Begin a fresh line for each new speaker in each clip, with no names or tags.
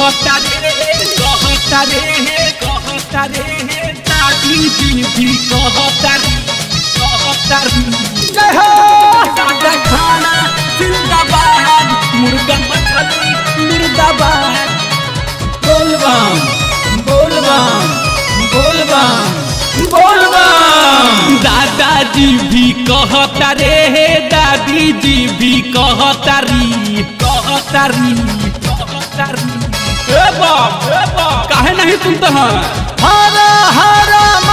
कहता रे कहता रे कहता रे दादी जी भी कहता रे कहता रे
जय हो
सादा खाना जिंदाबाद मुर्गा मछली मुर्दाबाद बोलबम बोलबम बोलबम बोलबम दादाजी भी कहता रे दादी जी भी कहता री कहता री कहता री ए बाप ए बाप काहे नहीं सुनते हैं
हर हर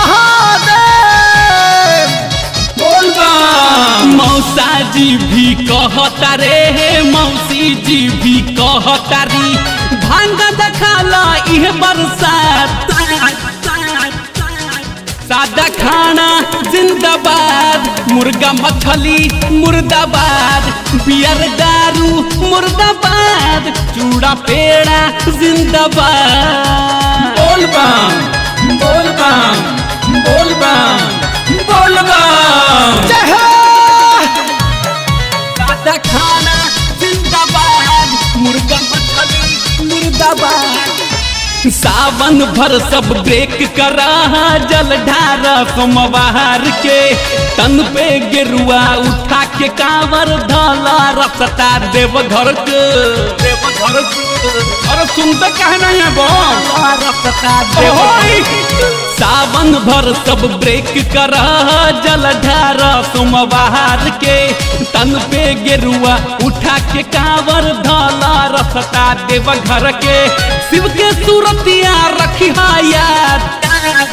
महादेव
बोलबम मौसा जी भी कहता रे मौसी जी भी कहता री भांग दखाला इह बरसात सादा खाना जिंदाबाद मुर्गा मछली मुर्दाबाद बियर दारू मुर्दाबाद चूड़ा पेड़ा जिंदाबाद बोलबम बोलबम बोलबम बोलबम
जय हो
सादा खाना जिंदाबाद मुर्गा मछली मुर्दाबाद सावन भर सब ब्रेक करा जल ढारा सोमवार के तन पे गेरुआ उठा के कांवर धला रसता देव घर के देव घर के अरे सुनते कहे नहीं है बम रसता देव सावन भर सब ब्रेक करा जल ढारा सोमवार के तन पे गेरुआ उठा के कांवर धला रसता देव घर के शिव के सूरतिया रखिया याद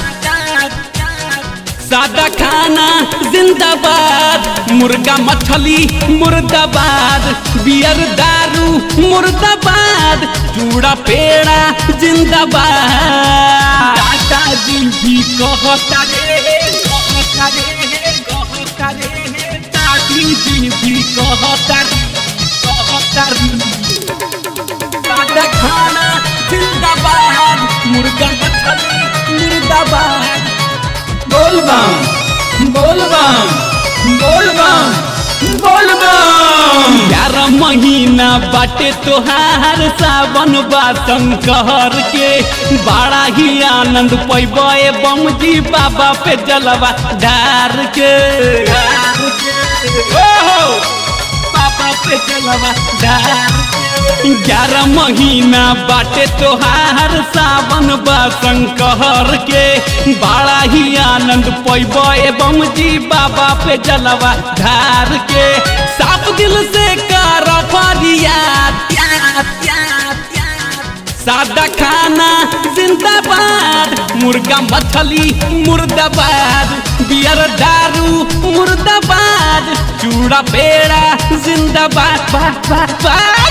सादा खाना जिंदाबाद मुर्गा मछली मुर्दाबाद बियर दारू मुर्दाबाद चूड़ा पेड़ा जिंदाबाद दादाजी भी कहता रे कहता रे कहता रे दादी जी भी कहता रे कहता रे सादा खाना जिंदाबाद मुर्गा मछली मुर्दाबाद बोलबम बोलबम बोलबम बोलबम ग्यारह महीना बाटे तोहार सावन बासन कहर के बड़ा ही आनंद पैबे बम जी बाबा पे जलवा डार के ओहो बाबा पे जलवा डार के ग्यारह महीना बाटे तोहार सावन बासन कहर के बड़ा ही आनंद पैब एवं जी बाबा पे जलवा धार के साफ दिल से कर फरियाद सादा खाना जिंदाबाद मुर्गा मछली मुर्दाबाद बियर दारू मुर्दाबाद चूड़ा पेड़ा जिंदाबाद बाद बाद बाद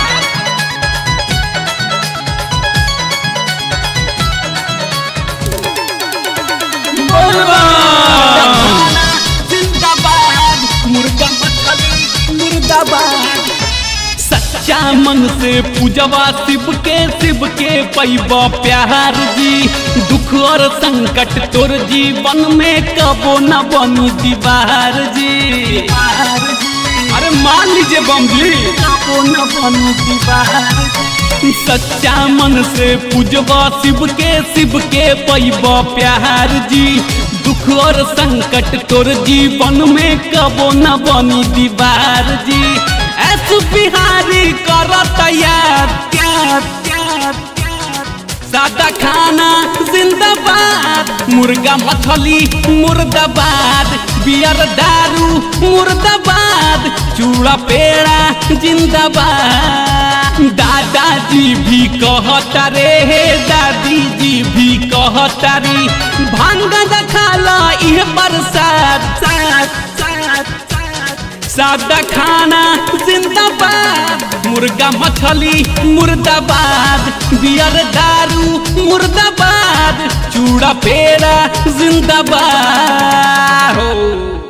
जिंदाबाद मुर्गा मछली मुर्दाबाद सच्चा मन से पूजवा शिव के शिव के पैबा प्यार जी दुख और संकट तोर जीवन में कबो न बनी दीवार जी अरे मान लीजिए बम जी कबो न बनी दीवार सच्चा मन से पूजवा शिव के शिव के पैबा प्यार जी दुख और संकट तोर जीवन में कबो न बनी दीवार जी ऐस बिहारी कर तैयार प्यार प्यार सादा खाना जिंदाबाद मुर्गा मछली मुर्दाबाद बियर दारू मुर्दाबाद चूड़ा पेड़ा जिंदाबाद दादाजी भी कहता रे दादी जी भी कहता रे भांग दखाला इह बरसात सात सात सात सादा खाना जिंदाबाद मुर्गा मछली मुर्दाबाद बियर दारू मुर्दाबाद चूड़ा पेड़ा जिंदाबाद हो